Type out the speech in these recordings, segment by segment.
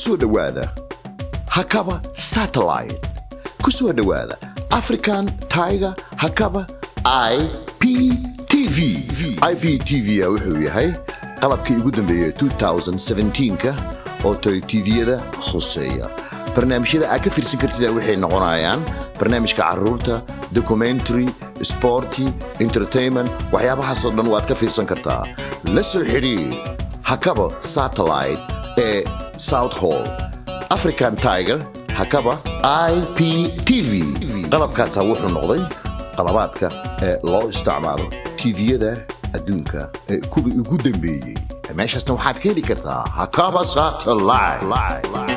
soo dhowaada hakaba satellite ku soo dhowaada african tiger hakaba i p t v i p t v wuxuu yahay qalabkii ugu dambeeyey 2017ka oo toy tviyada khuseeya barnaamijyada aad ka fiirsan kartida waxay noqonayaan barnaamijka caruurta documentary sporty entertainment waxyaabahaasoo dhan waad ka fiirsan kartaa la soo xidhiir hakaba satellite ee south hall african tiger hakaba i p t v qalabkaasa wuxuu noqday qalabaadka ee loo isticmaalo tviyada adduunka ee kuwii ugu dambeeyey meeshaasna waxaad ka heli kartaa hakaba satellite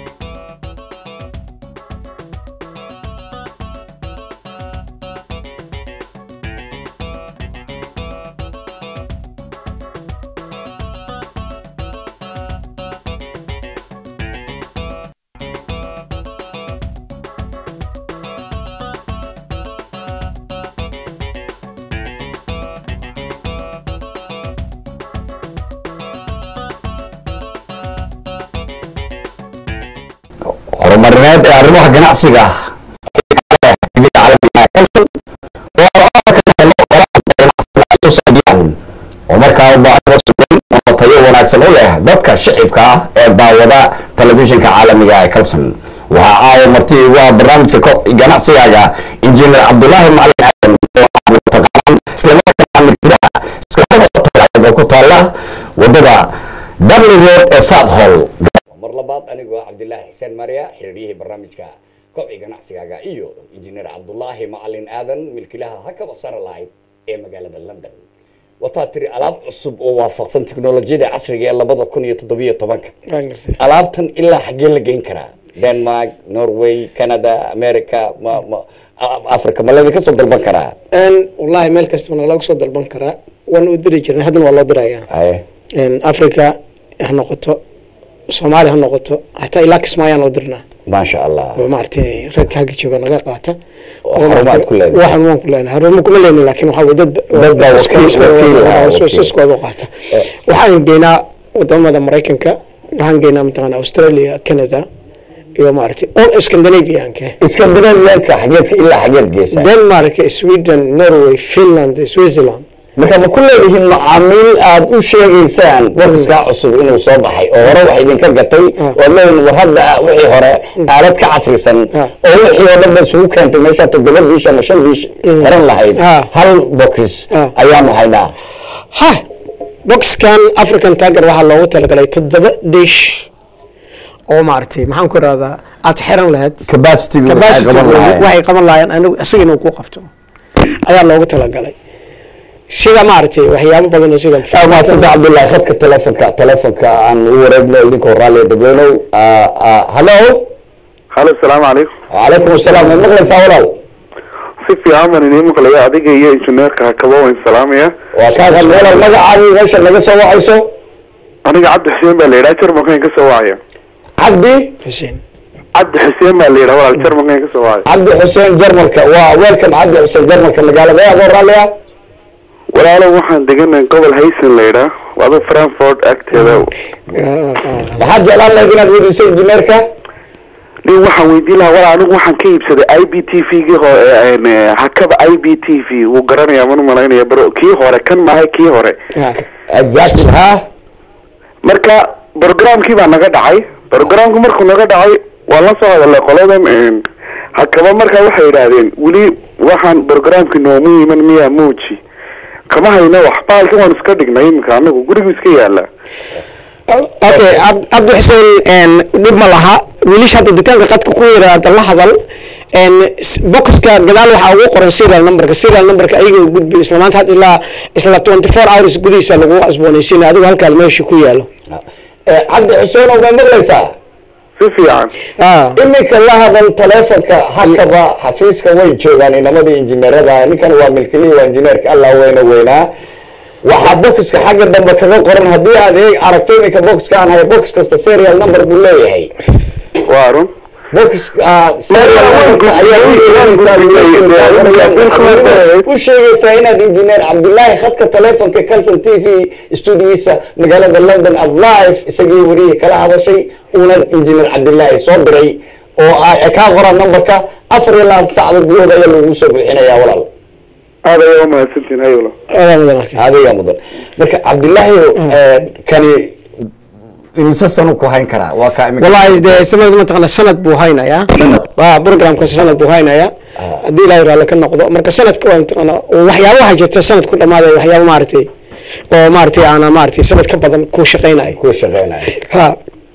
horumarineed ee arrimaha ganacsiga oo markaa u baahan sugan oo tayo wanaagsan u leh dadka shicibka ah ee daawada telefishinka caalamiga ee kalson waxaa caawa marti igu ah barnaamijka ko- ganacsigaaga injineer cabdulaahi macalin aadan oo taqaanaan islamarkaana gudaha iskaaoo ku taala wadada darli road ee south hall mar labaad anigoo cabdilaahi xuseen maria xiriiryihii barnaamijka kobci ganacsigaaga iyo injineer cabdulaahi macalin aadan milkilaha hakaba saralayd ee magaalada london wataa tiri alaab cusub oo waafaqsan teknolojiyada casriga ee labada kun iyo toddobiyo tobanka waan gartay alaabtan ilaa xaggee la geyn karaa denmark norway canada america ma ma africa ma laydinka soo dalban karaa Een, wallahi meel kastaba laga soo dalban karaa waan u diri jirnay haddana waa loo diraya haye Een, africa ha noqoto soomaaliya ha noqoto hataa ilaa kismaayaan loo dirnaa maasha allah oo maaragtay ragka halka jooga naga qaata Oo xarumaad ku leedahay. waxaan waan ku leenahay xarumo kuma leenahay laakiin waxaa weye dad Dad baa wakiil- wakiil ah, wakiil. siskooda u qaata waxaan geynaa wadamada maraykanka waxaan geynaa mataqaana australia canada iyo maaragtay all scandinavianka iskandinaviyanka xageedka ilaa xageed geesa denmark sweden norway finland switzerland marka ma ku leedihiin macaamiil aada u sheegaysaan warkaskaa cusub inuu soo baxay oo hore wax idinka gatay oo leeyihin war hadda wixii hore aalad ka casrisan Ah. oo wixii oo dhan ba isugu keentay meeshaa toddoba biish ama shan biish xiran lahayd Ah. hal bokis Ah. ayaanu haynaa ha boxkan african tiger waxaa loogu talagalay toddoba dish oo maaragtay maxaan ku irahdaa aad xiran lahayd capacity capacity waxay qaban lahaayeen anigu isaga inuu ku qabto ayaa loogu talagalay sida maaragtay waxyaabo badan oo sida maadsanta cabdullahi khadka telefonka telefonka aan u wareegno idinkoo raalliya dadweynow hallo halo asalaamu calaykum calaykum asalaam waad maqlaysaa walaal si fiican baan idiin maqlaya adiga iyo injineerka hakaba waan salaamaya waa kaagan walaal magacaadii meesha naga soo wacayso aniga cabdi xuseen baa la yidhaha jarmalkan ka soo wacaya cabdi xuseen cabdi xuseen baa la yidhaha walaal jarmalkan ka soo wacaya cabdi xuseen jarmalka waa welcome cabdi xuseen jarmalka magaalada adoo raalliya walaalo waxaan deganahay gobol haysan la yidhaha wado frankfort agteeda maxaad jeclaan lahayd inaad weydiiso injineerka nin waxaan weydiin lahaa walaal anigu waxaan ka iibsaday i b t v gii hore hakaba i b t v wuu garanayaa man umalaynaya baro kii hore kan maahay kii hore exactly ha marka programkii baa naga dhacay programku markuu naga dhacay waan la soo hadalay qoladan een, hakaba markaa waxay yidhaahdeen weli waxaan programki noomu iman miyaa muuji kama hayno wax baalka waan iska dhignay iminka anagu gurigu iska yaala okay Cab- cabdi xuseen dhib ma laha wiilasha hadda dukaanka qadka ku yiraahda la hadal een, s- boxka gadaal waxaa ugu qoran serial numberka serial numberka ayaga u gudbi isla maanta had ilaa isla 24 hours gudihiisa lagu asboonaysiina adigu halkaa meesha ku yaalo cabdi xuseen oo ma maqlaysaa si fiican ah iminka la hadal telefonka hakaba xafiiska way joogaan inamadii injineerada ninkan waa milkilihii waa injineerka allah weyna weynaa waxaa bokiska xagga dambe kaga qoran haddii aad eeg aragto iminka bokiska aan hayo box kasta serial number buu leeyahay waa run box ah, serial numberka ayaa u yeelanaysaa u sheegaysaa inaad injineer cabdilaahi khadka telefonka calson t v stuudigiisa magaalada london ad live isagii wariyii kala hadashay uuna injineer cabdilaahi soo diray oo ay kaa qoraan numberka afar iyo labaatan saacadood gudahood ayaa lagu soo buuxinayaa walaal aad ayaa umahadsantiin hayolo adaa mudan marka adiga mudan marka cabdilaahi kani imise sanu ku hayn karaa waa kaa imika wallahi dee sanad mataqaana sanad buu haynayaa Sanad. waa programkaasi sanad buu haynayaa haddii ilaahay raalli ka noqdo marka sanadka waa mataqaana waxyaaba waxaa jirta sanad ku dhamaaday waxyaaba maaragtay oo maaragtay aana maaragtay sanad ka badan ku shaqaynayo ku shaqeynaya ha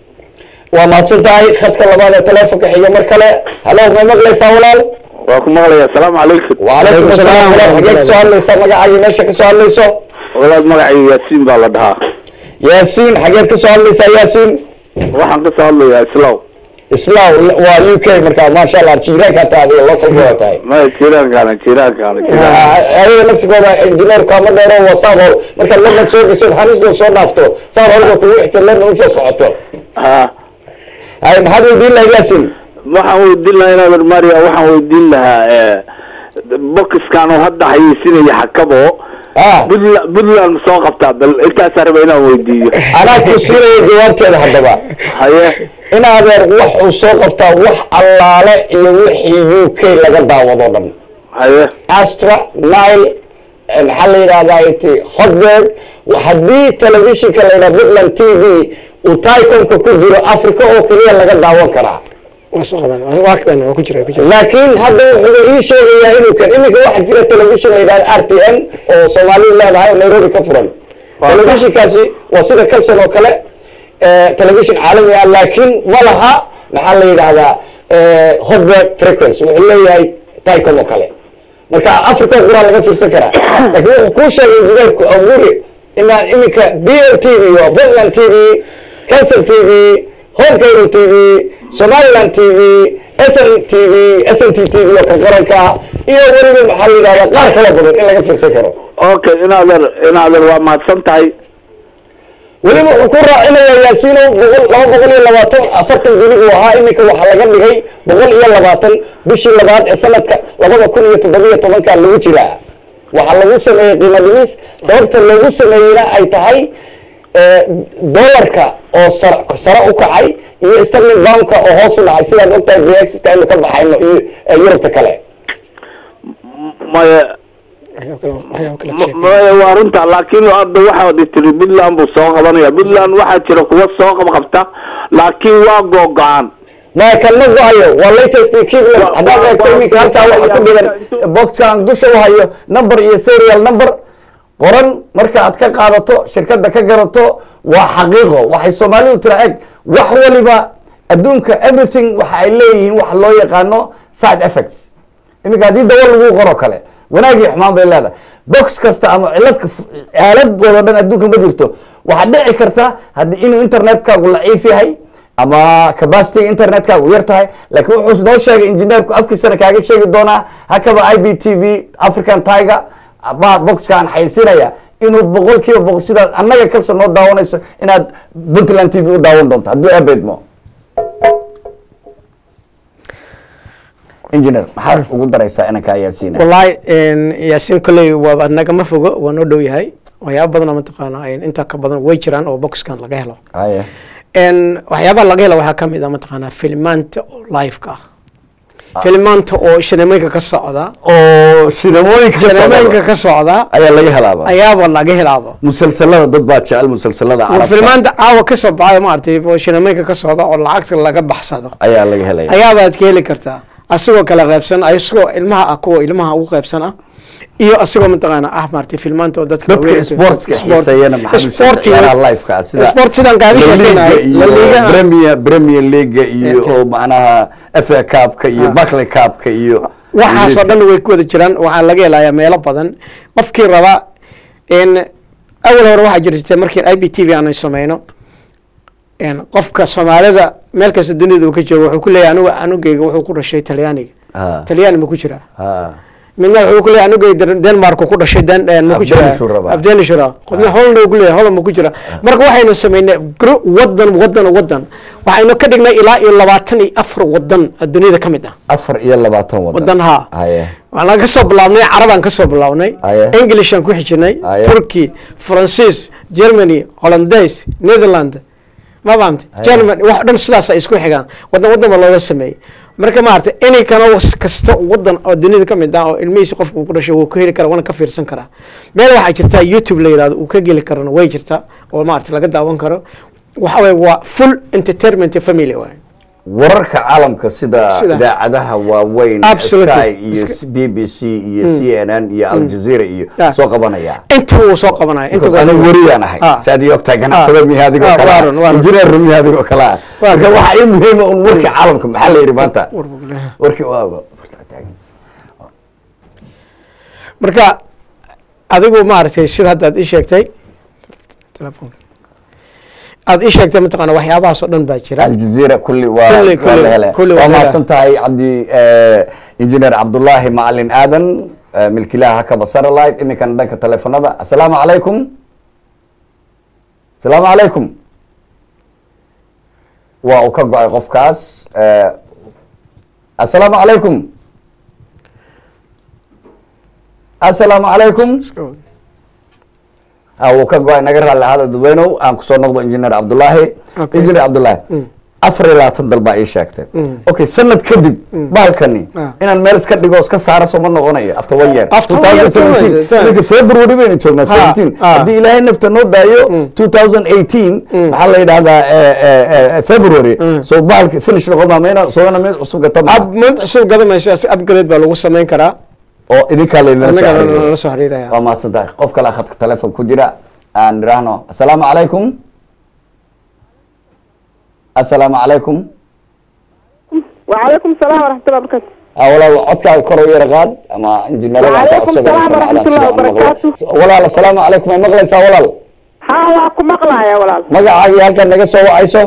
waa mahadsan tahay khadka labaad ee telefonka xiga mar kale halo ma maqlaysaa walaal waa ku maqlaya asalaamu calaykum وعليكم السلام walaal xageed kasoo hadlaysaa magacaagii meesha kasoo hadlayso walaad magacayga yaasiin baa la dhahaa yaasiin xageed kasoo hadlaysaa yaasiin waxaan kasoo hadlayaa islaw islaam waa u k marka maasha allah jiiraankaa tahay adiga local baa tahay maya jiiraankaana jiiraankaana jiiraan ayaga naftigooda injineerku ama dheero wasaaqo markaad london soo gasho hanisdoo soo dhaafto saad horga kugu xigta london usoo socoto ha hay maxaad weydiin lahayd yaasiin waxaan weydiin lahaa inaad maria waxaan weydiin lahaa bokiskan oo hadda hayeysinaya xakabo ah puntland puntland ma soo qabtaa bal intaasaa raba inaan weydiiyo anaa ku siinaya jawaabteeda haddaba haye in adeer wax uu soo qabtaa wax allaale iyo wixii u k laga daawado dhan haye astra nile eh, maxaa la yidhahdaa iti hotbird haddii telefishinka la yidhaha puntland t v uu tycomka ku jiro africa oo keliya laga daawan karaa waa soo qaban waa kan waa ku jira ku jira laakiin hadda wuxuu ii sheegayaa inuu kan iminka waxaa jira telefishin la yidhahda r t n oo soomaalidu leedahay oo nairobi ka furan telefishinkaasi waa sida calson oo kale eh, telefishin caalami ah laakiin ma laha maxaa la yidhahdaa eh, hotbird frequency wuxuu leeyahay tycom oo kale marka africa oo quraa laga fiirsan karaa laakiin wuxuu kuu sheegay injineerku awuri inaan iminka b l t v waa puntland t v calson t v home cable t v somaliland t v sn t v sn t t v oo kan qaranka ah iyo weliba maxaa la yidhahdaa qaar kala badan in laga fiirsan karo okay inaadan inaadan waa mahadsan tahay weliba wuxuu ku raacinayaa yaasiino boqol laba boqol iyo labaatan afartan guli uu ahaa iminka waxaa laga dhigay boqol iyo labaatan bishii labaad ee sanadka labada kun iyo toddobiyo tobanka lagu jiraa waxaa lagu sameeyey qiimo dhimis sababta loogu sameeyeyna ay tahay eh, dollarka oo sar sare u kacay iyo sterling poundka oo hoos u dhacay sidaad ogtahay brexit aynu ka baxayno iyo eh, yurubta kale maya waxyaabo kale waxyaabo kale ma- maya waa runta laakiin hadda waxaad tiri puntland buu soo qabanaya puntland waxaa jira kuwa soo qabqabta laakiin waa googo-aan ma kan ma go-ayo waa latest equipment Waa- haddaad waa- eegto waa- iminka halkaa waa- waxa ku dhigan intuu- boxkan dusha u hayo number iyo serial number qoran marka aad ka qaadato shirkadda ka garato waa xaqiiqo waxay soomaalidu tira eg wax waliba adduunka everything waxa ay leeyihiin wax loo yaqaano side effects iminka haddii dawa lagu qoro kale wanaagii xumaan bay leedahay box kasta ama ciladka aaladooda dhan adduunka ma jirto waxaa dhici karta haddii inuu internetkaagu laciif yahay ama capacity internetkaagu yar tahay laakiin wuxuu noo sheegay injineerku afkiisana kaaga sheegi doonaa hakaba i b t v african tiger baa boxkaan xaysinaya inuu boqol kiiba boqol sidaad annaga kalso noo daawanayso inaad puntland t v u daawan doonto hadduu abeedmo engineer maxaad ugu daraysaa inankaa yaasiina wallahi yaasiin kolley waa nagama fogo waa noo dhow yahay waxyaaba badan oo mataqaana intaa ka badan way jiraan oo boxkan laga helo haye n waxyaabaha laga helo waxaa kamid ah mataqaanaa filmaanta oo liveka ah filmaanta oo shineemooyinka ka socda oo sinamooyinka ka shineemooyinka socda ka socda ayaa laga helaaba ayaaba laga helaaba musalsalada dad baa jecel musalsalada carabta filmaanta caawa ka soo baxayo maaragtay oo shineemooyinka ka socda oo lacagta laga baxsado ayaa laga helaya ayaabaad ka heli kartaa asigoo kala qaybsan asigoo ilmaha ah kuwa ilmaha ugu qaybsan ah iyo asigoo mataqaana ah maaragtay filmaanta oo dadka dadka waaweyn- sportska sport- xiiseeyana maxaa sportiga- ciyaaraha liveka ah sida sport sidaan kaaga La Liga sheekeynay iyo La Liga premier premier league iyo Okay. oo macnaha fa cupka iyo Ah. barclay cupka iyo waxaasoo dhan way ku wada jiraan waxaa laga helayaa meelo badan qofkii raba n awal hore waxaa jirta markii i b t v aanu sameyno n qofka soomaalida meel kasta dunida uu ka joogo wuxuu ku leeyahay anigu anugeyga wuxuu ku dhashay talyaaniga Ah. talyaani ma ku jiraa Ah. midna wuxuu ku leeyahay anugay denmark ku dhashay den ma ku jira Afghanistan rabaa. afghanistan qofna holland uu ku leeyahay holland ma ku jira marka waxaynu samaynay gro- wadan wadan wadan waxaynu ka dhignay ilaa iyo labaatan iyo afar wadan adduunyada ka mid ah afar iyo labaatan wadan wadan haa haye waxaan ka soo bilaabnay carabaan ka soo bilaabnay Aye. englishaan ku xijinay Aye. turkey faransiis germany hollandaise netherland ma fahamtay germany wax dhan sidaas ay isku xigaan wadan wadan ba looga sameeyey marka maaragtay inay kana was kasta wadan oo dunida ka mid ah oo ilmihiisa qofka uu ku dhashay wuu ka heli karaa waana ka fiirsan karaa meel waxaa jirtaa youtube la yihahdo uu ka geli karana way jirtaa oo maaragtay laga daawan karo waxa waye waa full entertainment family waay wararka caalamka sida Sida. idaacadaha waaweyn Absolutely. sky iyo Iska- b b c iyo c n n iyo al jazeera iyo Yeah. soo qabanaya intaba wuu soo qabanaya inta Because anigu wariyaan ahay Ah. saad ii ogtahay ganacsada Ah. miya adigoo Ah, kale waaran, waaran. injineer miya adigoo kale ah Waaran. marka waxaa ii muhiima un warkii caalamka maxaa la yidhi maanta War- warkii waa marka adigu maaragtay sida hadda aad ii sheegtay telefoon aad ii sheegtay mataqaana waxyaabahaas oo dhan baa jira aljazeera kulli waa Kulli- waa kulli- la hele kulli waa waa la hele. mahadsan tahay cabdi injineer cabdullaahi macalin aadan eh, milkiilaha hakaba satellite iminkana dhanka telefonada assalaamu calaykum assalaamu calaykum waa uu ka go-ay qofkaas eh, assalaamu calaykum assalaamu calaykum ha wuu ka go-ay naga raalli ahaada dadweynow aan kusoo noqdo injineer cabdullaahi Okay. injineer cabdullaahi afar iyo labaatan dal baa ii sheegtay okay sanad kadib bahalkani Ah. inaan meel iska dhigo iska saara soo ma noqonayo after one year After one year, 2017. two years. Iminka february baynu joognaa Ha, 17 ha. haddii ilaahay nafta noo daayo 2018 waxaa la yidhahdaa eh, eh, eh, february so bahalka finish noqon maa mayna soogana mid cusub gata ab mid cusub gadamaysa si upgrade baa lagu samayn karaa oo idinkaa laydinla soo annaga xiriiriyo. la soo xiriiraya waa mahadsan tahay qof kale khadka telefoon ku jira aan idhaahno assalaamu calaykum assalaamu calaykum وعليكم السلام ورحمة الله وبركاته Ah, walaal codkaaga kor u yara qaad ama injineerada aan ka Waalaikum codsaday salaam inay waraxmatullahi sumcadaan si fiican wabarakaatu. maqlo. walaal assalaamu calaykum ay maqlaysaa walaal ها واكو مقلع يا ولال magacaaga iyo halkan naga soo wacayso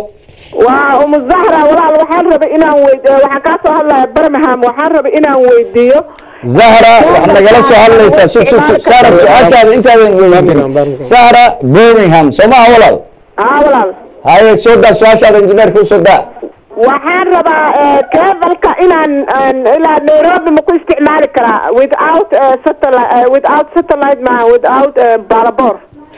وأم الزهرة ولال وحان ربي إنان ويد وحان كاسو هلا برمهام وحان ربي إنان ويديو zahra waxaad nagala soo hadlaysaa sug sug sug sahra su-aashaada intaadan Birmingham, weydiin Birmingham. sahra birmingham soo maha walaal ها ولال haye soo daa su-aashaada injineerka usoo daa waxaan rabaa kebalka inaan aan- ilaa nairobi ma ku isticmaali karaa without eh, satellite eh, without satellite ma without eh, baalabor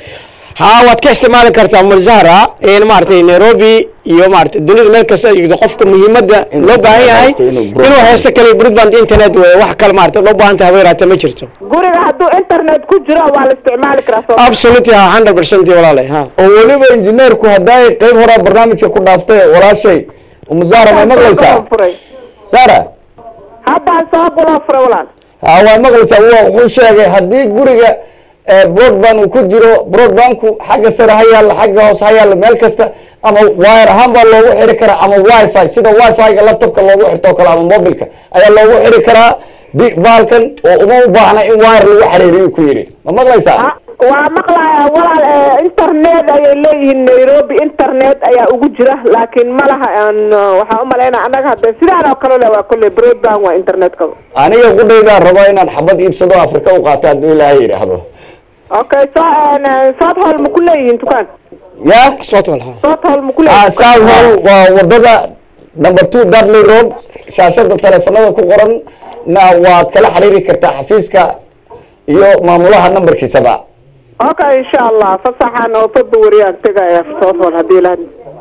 haa waad ka isticmaali kartaa umar zahra in maaragtay nairobi iyo maaragtay dunida meel kasta ay joogto qofka muhiimadda Inuu loo baahan yahay haysto inuu broadband- inuu haysto kale broadband internet weeye wax kale maaragtay loo baahan tahay habeeraata ma jirto guriga hadduu internet ku jiro waa la isticmaali karaa soo absolutely ha hundred percent walaalay ha oo weliba injineerku haddaay qayb horaa barnaamijka ku dhaaftay walaashay umu zahra may maqlaysaa furay sara haddaan soo guloo furay walaal ha waa maqlaysaa wa wuxuu sheegay haddii guriga eh, broadband uu ku jiro broadbandku xagga sare ha yaalla xagga hoose ha yaalla meel kasta ama wire ahaan baa loogu xiri karaa ama wifi sida wifi-ga laptopka loogu xirto oo kale ama mobilka ayaa loogu xiri karaa di baalkan oo uma u baahna in wire lagu xiriiriyo ku yidhi ma maqlaysaa Ha- waa maqlaya walaal eh, internet ayay leeyihiin nairobi internet ayaa ugu jira laakiin ma laha aan, eh, waxaan u malaynaa annaga hadde sidaan oo kale le waa kolley broadband waa internetka aniga qudhaydaa rabo inaan xabad iibsado afrika u qaato hadduu ilaahay yidhaahdo okay so south hall ma ku leeyihiin dukaan ya soo wal ha south hall ma ku Ah, leeyihiin South Hall waa wadada number two Dudley Road shaashada teleefanada ku qoran na waad kala xiriiri kartaa xafiiska iyo maamulaha nambarkiisaba okay insha allah fasaxaan oo february-aan tegaya south hall haddii la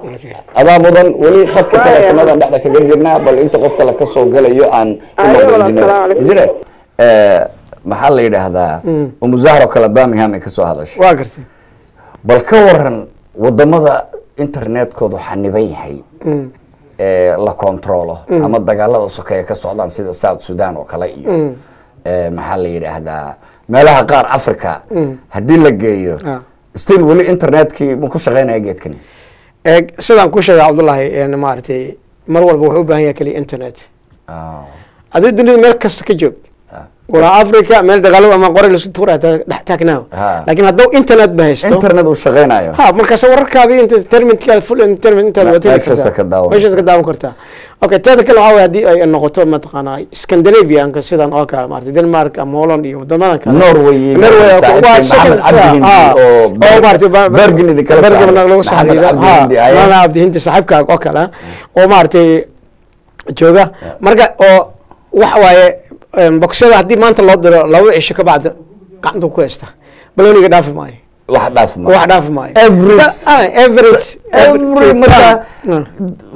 adaa mudan weli khadka Waaya. teleefanada dhexda kaga jirnaa bal inta qof kale ka soo galayo aan ku Ayo, noqdo walaal, engineer. salaam calaykum. Engineer, eh, maxaa la yidhaahdaa umu zahro kale birmingham ay kasoo hadashay waa gartay bal ka waran wadamada internetkoodu xaniban yahay ee la controlo ama dagaalada sokeeye ka socdaan sida south sudan oo kale iyo ee, maxaa la yidhaahdaa meelaha qaar africa haddii la geeyo Ah. still weli internetkii ma ku shaqeynaya geedkani eeg sidaan ku sheegay cabdullaahi een maaragtay mar walba wuxuu u baahan yahay keliya internet Ah, adii dunida meel kasta ka joog ah. walaa africa meel dagaalo ama qore laisku tuuraya dhex taagnaaw Ha. laakiin hadduu internet ba haysto internet uu shaqaynayo ha markaas wararkaadii entertainmentkaada full entertainment intaad Me- waad heli meeshaas kartaa ka daawan meeshaas ka daawan kartaa okay teeda kale waxaa waye haddii ay noqoto mataqaanaa scandinavianka sidan oo kale maarata denmark ama holland iyo wadamadan kale Norway iyo Norway saaxiibkay waa second Maxamed Cabdi Hindi ah, oo oo maarata ba- Bergen idin kala Bergen saaray. lagu soo Maxamed xidhiidha Cabdi ha Hindi ayaa- Maxamed Cabdi Hindi saaxiibkaaga oo kale oo maaragtay jooga marka oo waxa waaye em, boksada haddii maanta loo diro laba cisho ka bacda gacanta ku haysta baloniga dhaafi maayo wax dhaaf ma wax dhaafi maayo Every- Ah, average every marka- Mm.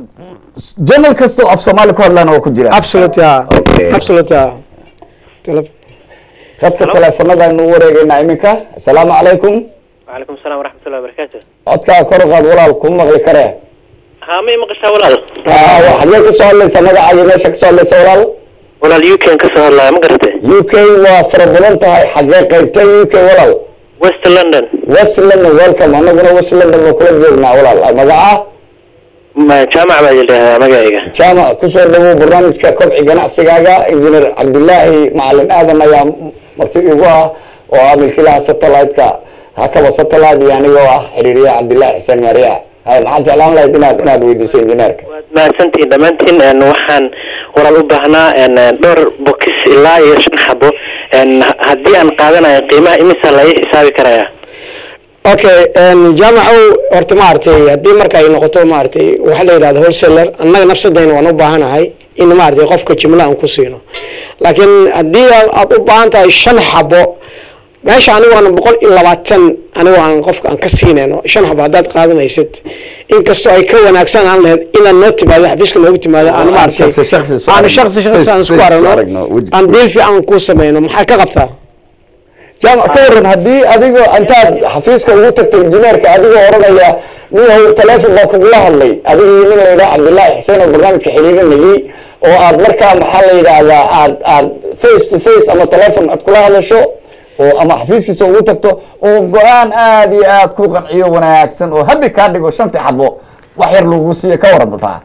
journal kasta oo af soomaali ku hadlaan oo ku jira absolute yeah Okay. absolute yeah Tele- khadka teleefanadaynu u wareegaynaa iminka asalaamu calaykum وعليكم السلام ورحمة الله وبركاته codkaa kor u qaad walaal kuma maqli karee ها ما مقشة ولا Ah, waxaad ka soo hadlaysa magacaaga meesha kasoo hadlaysa walaal ولا اليوكين كسر الله ما قرته u k waa fara badan tahay xagee qaybtay u k walaal ويست لندن west london welcome anaguna west london baa kula joognaa walaal magaca ما جامعة ما جلها ما قايقة jaamac kusoo dhawow barnaamijka kobci ganacsigaaga injineer cabdilaahi macalin aadan ayaa marti igu ah oo ah milkiilaha satellite-ka hakaba satellite iyo anigoo ah xiriiriyaha cabdilaahi xuseen maariya hay maxaan jeclaan lahayd inaad inaad weydiiso injineerka ما سنتين دمانتين ان وحان ولا الأبهنا ان دور بوكس إلا يشن حبو ان هدي ان قادنا قيمة إمسا لا يحسابي كرايا okay en, jaamacu horta maaragtay haddii marka ay noqoto maaragtay waxaa la yidhahda wholesaler annaga nafsadayna waan u baahanahay in maaragtay qofka jimla aan ku siino laakiin haddii aad aad u baahan tahay shan xabo meesha anigu aan boqol iyo labaatan anigu aan qofka aan ka siinayno shan xabo haddaad qaadanaysid inkastoo ay ka wanaagsan aan lahayd inaad noo timaado xafiiska noogu timaado aan maaragtay shakhsi shakhsi isku aan aragno. shakhsi shakhsi aan isku Face- face isku aragno aragno, weji- aan diil fiican kuu sameyno maxaad ka qabtaa jaamac ka waran haddii adigoo intaad xafiiska ugu tagto injineerka adigoo oranaya ninhow teleefon baa kugula hadlay adigii nin la yidhaha cabdilaahi xuseen oo barnaamijka xiriirinayay oo aad markaa maxaa la yidhaahdaa aad aad face to face ama teleefon aad kula hadasho oo ama xafiiskiisa ugu tagto oo go-aan aad iyo aad ku qanciyo wanaagsan oo habi kaa dhigo shantii xabo wax yar lagu siiyo ka waran bataa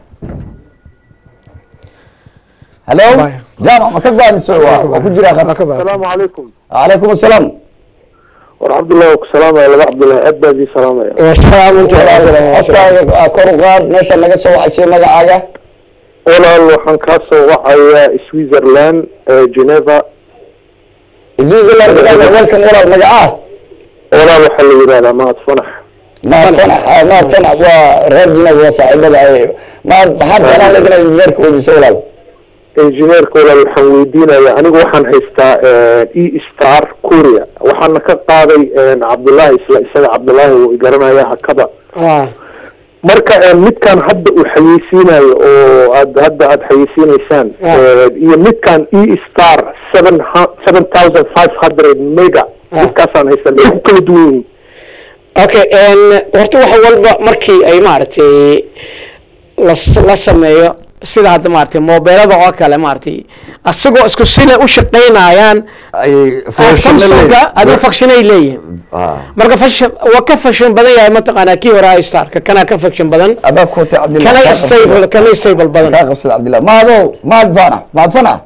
halo Bye. jaamac ma ka go-aamiso waa waa ku jiraa Waa ka khadka baa- asalaamu calaykum calaykum asalaam war cabdullahi waa ku salaamaya laba cabdullahi aad baa idin salaamaya Waa salaamunta codkaaga kor u qaad meesha naga soo wacaysiyo magacaaga walaal waxaan kaa soo wacayaa switzerland ee geneva switzerland welcome walaal magacaa walaal waxaa la yidhahdaa mahad fanax mahad fanax ah, mahad fanax waa reer geneva waa saaxiibada ay mahad maxaad jeclaan lahayd inaad injineerka weydiiso walaal injineerka walaal waxaan weydiinayaa anigu waxaan haystaa e star korea waxaana ka qaaday cabdullaahi isla isaga cabdullaahi wuu garanaya hakaba ah marka eh, midkan hadda uu xayeysiinayo oo aad hadda aad xayeysiinaysaan Ah. eh, iyo midkan e star seven seven thousand five hundred mega Ah. midkaasaan haystaa maxay ku kala duwan yihiin okay en horta wax walba markii ay maaragtay la la sameeyo sida hadda maaragtay mobeelada oo kale maaragtay asagoo isku sina u shaqaynayaan ay samsunga adiga fakshinay leeyihin marka fashion waa ka fashion badan yahay mataqaanaa kii hore starka kana ka fashion badan adaa kuutay cabdillah kana stable kana stable badan kaa qabsada cabdillah mahadow mahad fanax mahad fanax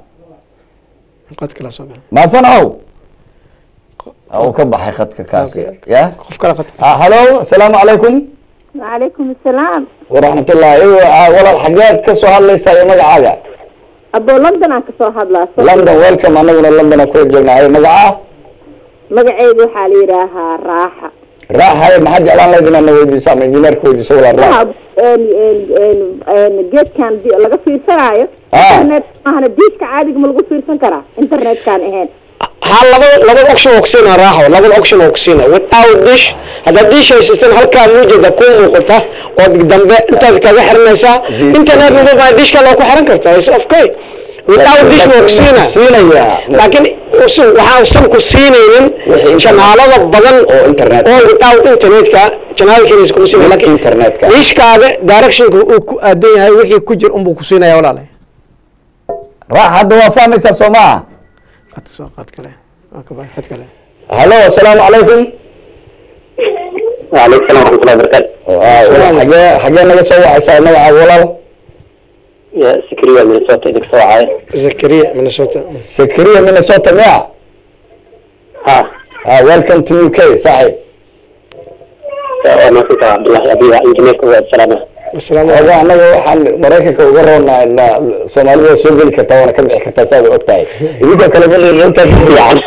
qad kala soo baxa mahad fanaxow uu ka baxay khadka kaasi Okay. ya qof kala qad Ah, halo asalaamu calaykum وعليكم السلام waraxmat ullahi walaal xageed ka soo hadlaysaa iyo magacaaga أبو لندن aan kasoo hadlaa london welcome anaguna london aan kula joognaayo magacaa magaceedu waxaa la yidhaahaa raaxa raaxaye maxaad jeclaan lahayd inaad na weydiiso ama injineerka weydiiso walaal raax Waxa, een, een, een, een, geedkan di- laga fiirsanaayo Ah. internet maahana diishka caadiga ma lagu fiirsan karaa internetkaan ahayn ha labada labada option oo kusiina raaxo labada option oo kusiina without dish haddaad dish haysatana halkaa muujeeda ku muuqata oo dambe intaad kaga xiranaysaa internet maba dishka loo ku xiran kartaa is okay without dish waa kusiina siinaya laakiin usu- waxaa usan ku siinaynin Wixii janaalada badan oo internet. oo without internetka janaalkiisa kuma siinay laakiin internetka. dishkaaga directionka uu ku aadan yahay wixii ku jir unbuu ku siinaya walaale raax hadda waa fahmaysaa soo maaha qad soo qad kale waa ka baxay qad kale halo asalaamu calaykum waaleykum salaam waraxmatullahi wabarakaatu xagee xagee naga soo wacaysaa magacaaga walaal sikriya minnesota idinka soo wacay zakariya minnesota secretary minnesota miya ha ah welcome to uk saaxib waa maasanta cabdullahi abiya injineerka waa salaama asalaamu oga anaga waxaan maraykanka uga roonaa na soomaalida waa soo geli kartaa waana ka bixi kartaa saad og tahay idinka kale malinta fiican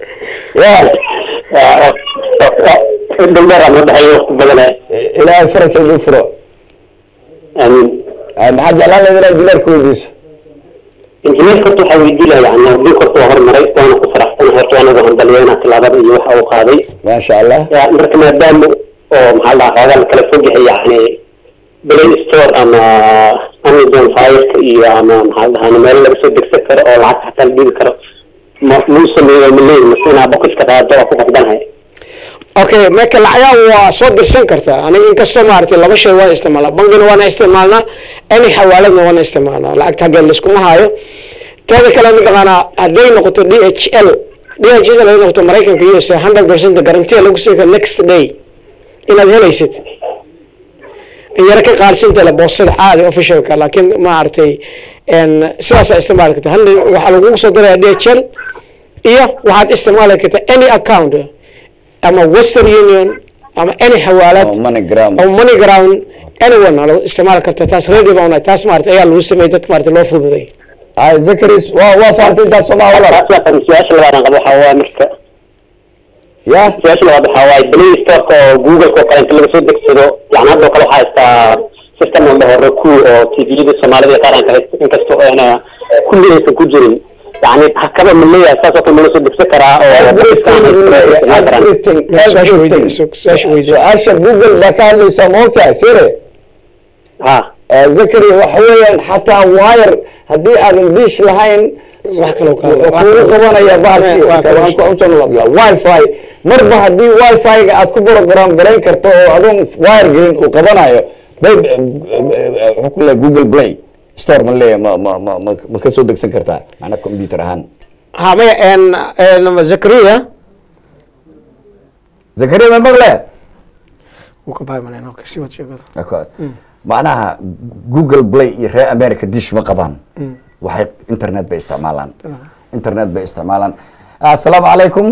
dambeer ama dhaxay waqti badana ilaahay farajka idin furo aamin Ah, maxaad jeclaan lahayd inaad dilaarka weydiiso injineerka horta waxaa weydii lahaa yani adduunka horta waa horumaray waana ku faraxsanahay horta anagu handaliyana tilaabada iyo waxa uu qaaday maasha allah ya marka maadaama oo maxaa la dhahaa xoogaa la kala fog yahay yani play store ama amazon fireka iyo ama maxaa la dhahaa meelo laga soo degsan karo oo lacag xataa la dhiibi karo ma muu sameeyo ma leeyi mase inaa bokiska qaado waa ku qasbanahay okay marka lacagaha waa soo dirsan kartaa aniga inkastoo maaragtay laba shay waan isticmaalnaa bangina waana isticmaalnaa any xawaaladna waana isticmaalnaa lacagta haggeen laiskuma haayo teeda kale mataqaanaa hadday noqoto d h l d h l hadday noqoto maraykanka us hundred percent garantiya lagu sii karo next day inaad helaysid in yaro ka qaadsinta le boostada caadi officialka laakiin maaragtay sidaasaa isticmaali karta hal waxaa lagugu soo diraya d h l iyo waxaad isticmaali kartaa any account ama western union ama any xawaalad Oh, moneygram oo money ground anyone aa lagu isticmaali karta taas ready baan unahay taas maarata ayaa lagu sameeyey dadka maarata loo fududay ah zakaris waa waa fahamtay intaas soo maa walaal taas waa kan su-aasha labaad aan qabo waxaa waaye marka ya su-aasha labaad waxaa waaye play storeka oo google-ka oo kale inta laga soo degsado yani hadda oo kale waxaa haystaa system oo dhaho roku oo tviyada soomaalida iyo qaranka haysta inkastoo ayna kulli aysan ku jirin yani hakaba ma leeyahay saas oo kale ma la soo degsan karaa oo everything Su-aasha weydiin, everything su- su-aasha weydiin. su-aasha google baa ka hadlaysaa ma ogtahay fire ha zakari waxa weeyaan xataa wire haddii aadan dish lahayn wax kaloo ka wuxuu kugu qabanaya bahalkii Waa kale. waan ku cunsan labla wifi marba haddii wifi-ga aad ku program garayn karto oo adoon wire gelin uu qabanayo bay wuxuu ku leeyahay google play store ma leeyahay ma ma ma ma ma ka soo degsan kartaa macna computer ahaan ha maya en en zakariya zakariya ma maqle wuu ka bahay malayn okay si wad sheegada D'accord. macnaha google play iyo reer america dish ma qabaan waxay internet bay isticmaalaan internet bay isticmaalaan assalaamu calaykum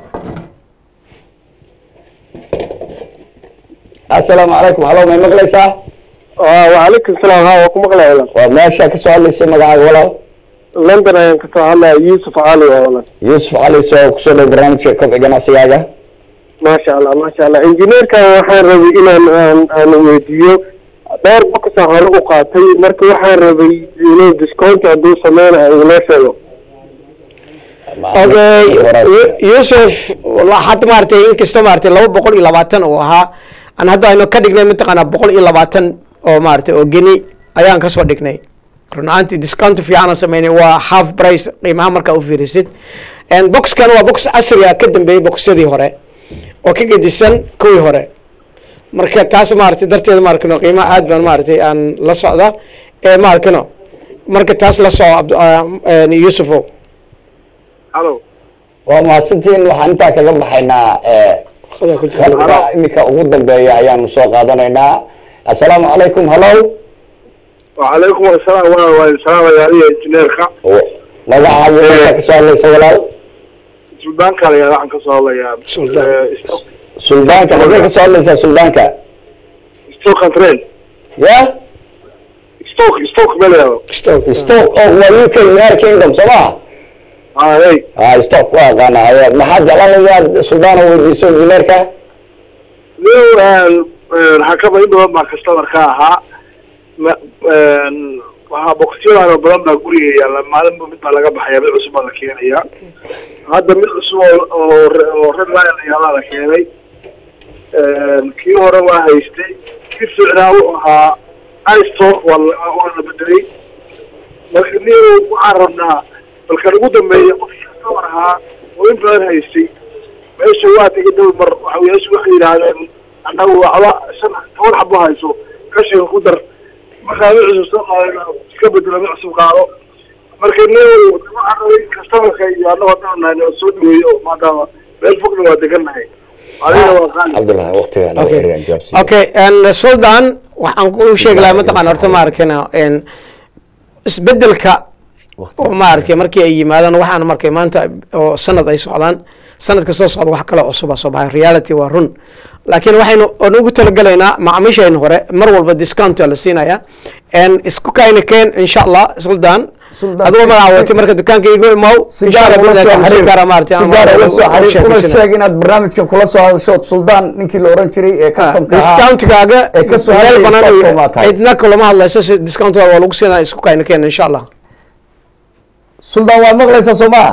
assalaamu calaykum halo may maqlaysaa وعليكم السلام ها وكم مقلع ولا waa meesha ka soo hadlaysay magacaaga walaal لندن ayaan kasoo hadlaya يوسف علي wala yuusuf cali soo kusoo dhow barnaamijka kobci ganacsigaaga ما شاء الله ما شاء الله injineerka waxaan rabay inaan aan aan weydiiyo dhowr boqosa hore u qaatay marka waxaan rabay inuu discount hadduu sameynayo inoo sheego okay Yu- yusuf wala- hadda maaragtay inkastoo maaragtay laba boqol iyo labaatan uu ahaa aan hadda aynu ka dhignay mataqaanaa boqol iyo labaatan oo maaragtay oo geni ayaan kasoo dhignay run ahaantii discount fiican aan sameynay waa half price qiimaha markaa u fiirisid En boxkan waa box casri ah ka dambeeyey boxyadii hore oo ka gedisan kuwii hore marka taas maaragtay darteeda maarkano qiimaha aad baan maaragtay aan la socda ee maarkano marka taas la soco Abdu- ah, en yusufow halo waa mahadsantihiin waxaan intaa kaga baxaynaa eh, Khada ku jira. halka iminka ugu dambeeya ayaanu soo qaadanaynaa assalaamu calaykum hallo وعليكم السلام waa salaamaya adiga injineerka magacaaga meesha ka soo hadlaysa walaal suldaanka la waxaan kasoo hadlayaa Suldaan. suldaanka xagee ka soo hadlaysaa suldaanka stoke and train ya stoke stoke meel Stoke. stock oo waa uk united kingdom soo maha hey ah stock waa aqaana ayaa maxaad jeclaan lahayd inaad suldaana weydiiso injineerka hakaba in badan baa customer ka ahaa ma- een, waxaa boqosyadaano badan baa guriga yaalla maalinba mid baa laga baxaya mid cusub baa la keenaya hadda mid cusub oo oo re- oo red lion la yaalaa la keenay Een, kii hore waa haystay kii ficnaa wuxuu ahaa istock waa la- waa la bedelay marka nin waxaan rabnaa balkan ugu dambeeya qofkii customer ahaa oo in badan haystay meesha waa tegay dhowr mar waxawiyaashu waxay yidhaahdeen annagu waxba shan toban xabo hayso kashiga ku dar markaa mid cusub soo qaadana iska bedelo mid cusub qaado marka nin waxaan rabay customerka iyo annago haddaan nahay nala soo dhaweeyo maadaama meel fogna waa degannahay adiga waa qaali cabdullahi waqtiga noo Okay. xiriiraan jawaabsi okay and sultan waxaan ku sheegi lahaa mataqaan horta ma arkina en isbedelka oo maaragtay markii ay yimaadaan waxaan markay maanta oo sanad ay socdaan sanadka soo socda wax kale cusuba soo baxay reality waa run laakiin waxaynu oon ugu talagalaynaa macaamiishayna hore mar walba discount la siinaya n isku kayna keen insha allah suldaan Suldaan, adigoo si- magacaawatay marka dukaanka igu imow si gaar ah ula soo xiriir si gaar ah ula soo xiriir una sheeg inaad barnaamijka kula soo hadashood suldaan ninkii la oran jiray ee kastamka ahaa discountkaaga ee ka soo meel hadlayay banaan Stockholm iyo aad tahay. cidna kulama hadlayso si discountkaaga waa lagu siinaya isku kayna keen insha allah suldaan waa maqlaysaa soo maha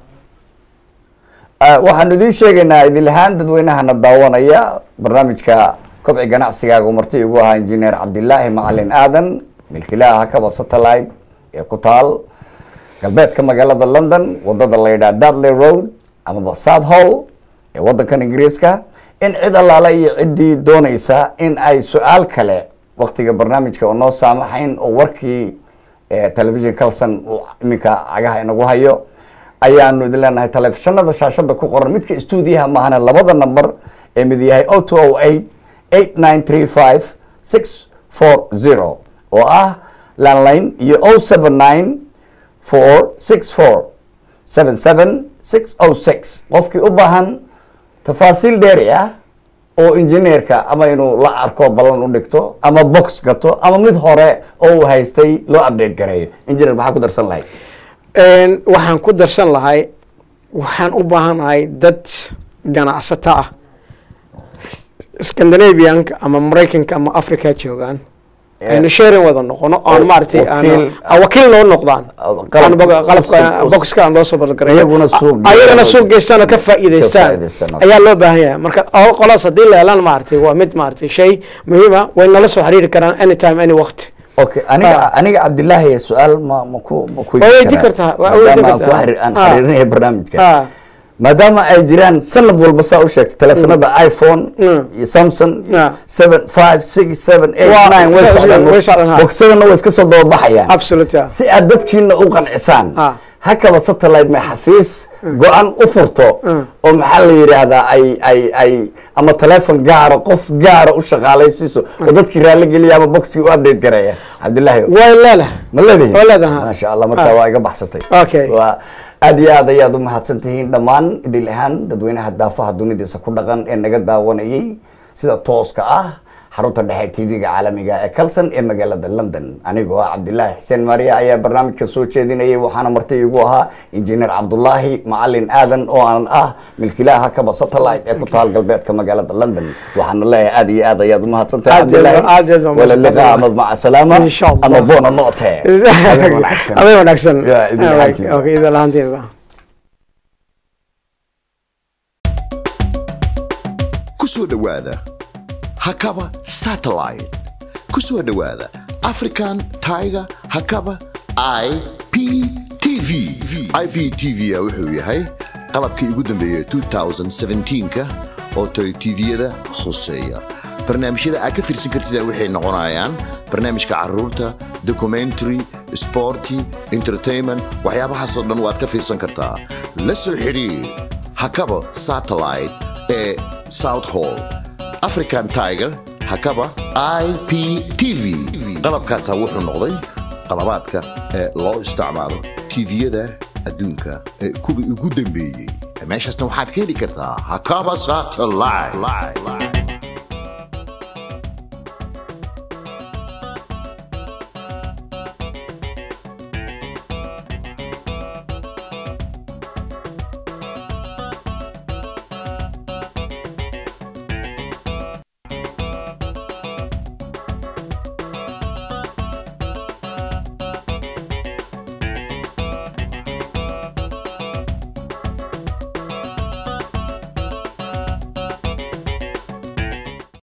Ah, waxaanu idiin sheegaynaa idil ahaan dadweynahana daawanaya barnaamijka kobci ganacsigaaga uu marti igu ahaa injineer cabdilaahi macalin aadan milkiilaha hakaba satellite ee ku taal galbeedka magaalada london wadada la yidhaha dudley road amaba south hall ee wadankan ingiriiska in cid allaale iyo ciddii doonaysa in ay su-aal kale waktiga barnaamijka oo noo saamaxayn oo warkii eh, television calson uu iminka cagaha inagu hayo ayaanu idin leenahay telefishanada shaashada ku qoran midka stuudiyaha maahane labada number ee mid yahay o two o eight eight nine three five six four zero oo ah landline iyo o seven nine four six four seven seven six o six qofkii u baahan tafaasiil dheeri ah oo injineerka ama inuu la arko ballan u dhigto ama box gato ama mid hore oo uu haystay loo update gareeyo engineer maxaa ku darsan lahay Een, waxaan ku darsan lahay waxaan u baahanahay dad ganacsato ah scandinavianka ama maraykanka ama africa joogaan aynu sharing wada noqono oon maaragtay aan wakiil- aan wakiil loo noqdaan qalab- aan bog- qalabka us- us- boxka aan loo soo balgareeyo iyaguna suuq geeyaan. ayagana suuq geystaan oo ka faa'iidaystaan faa'iidaystaan. ayaa loo baahan yahay marka oo qolaas haddii la helaan maaragtay waa mid maaragtay shay muhiima way nala soo xiriiri karaan anytime any waqti okay aniga aniga cabdilaahi su-aal ma ma ku ma ku Waa weydii kartaa, waa weydii maadaama aan ku kartaa. xiriir- aan Ah. xiriirinaya barnaamijka Ah. maadaama ay jiraan sanad walba saa u sheegtay telefonada iphone Mm. iyo samsung Ah. seven five six seven eight Waa- nine way way socdaan socdaan, ha. bogsadana way iska soo dababaxayaan absolute yeah. si aad dadkiina u qancisaan Ah. hakaba satellite may xafiis go-aan u furto oo maxaa la yidhaahdaa ay ay ay ama telefon gaara qof gaara u shaqaalaysiiso oo dadkii raalli geliya ama boxkii u update gareeya cabdilaahi way leedahay ma leedihin Waa leedahay, ha. maasha allah markaa Ah. waa iga baxsatay Okay. waa aad iyo aad ayaad u mahadsan tihiin dhammaan idil ahaan dadweynaha daafaha dunidiisa ku dhaqan ee naga daawanayay sida tooska ah xarunta dhexe tv-ga caalamiga ee calson ee magaalada london anigoo ah cabdilaahi xuseen maariya ayaa barnaamijka soo jeedinayay waxaana marti igu ahaa injineer cabdulaahi macalin aadan oo aan ah milkiilaha kaba satellite ee ku taal galbeedka magaalada london waxaana leeyahay aad iyo aad ayaad u mahadsantahay Aad iyo aad- cabdilaahi aad iyo aad waa wala mahadsantahay. liqaa ama maca salaama Insha Allah. ama boona noote Habeen wanaagsan. habeen wanaagsan Ya, idin lahaantiin. Okay, idin lahaantiin ku soo dhowaada hakaba satellite ku soo dhowaada african tiger hakaba i p tv i p tv wuxuu yahay qalabkii ugu dambeeyay 2017ka oo toy tviyada khuseeya barnaamijyada aad ka fiirsan kartida waxay noqonayaan barnaamijka caruurta documentary sporty entertainment waxyaabahaasoo dhan waad ka fiirsan kartaa la soo xidhiir hakaba satellite ee south hall african tiger hakaba i p t v qalabkaasaa wuxuu noqday qalabaadka ee loo isticmaalo tviyada adduunka ee kuwii ugu dambeeyey meeshaasna waxaad ka heli kartaa hakaba satellite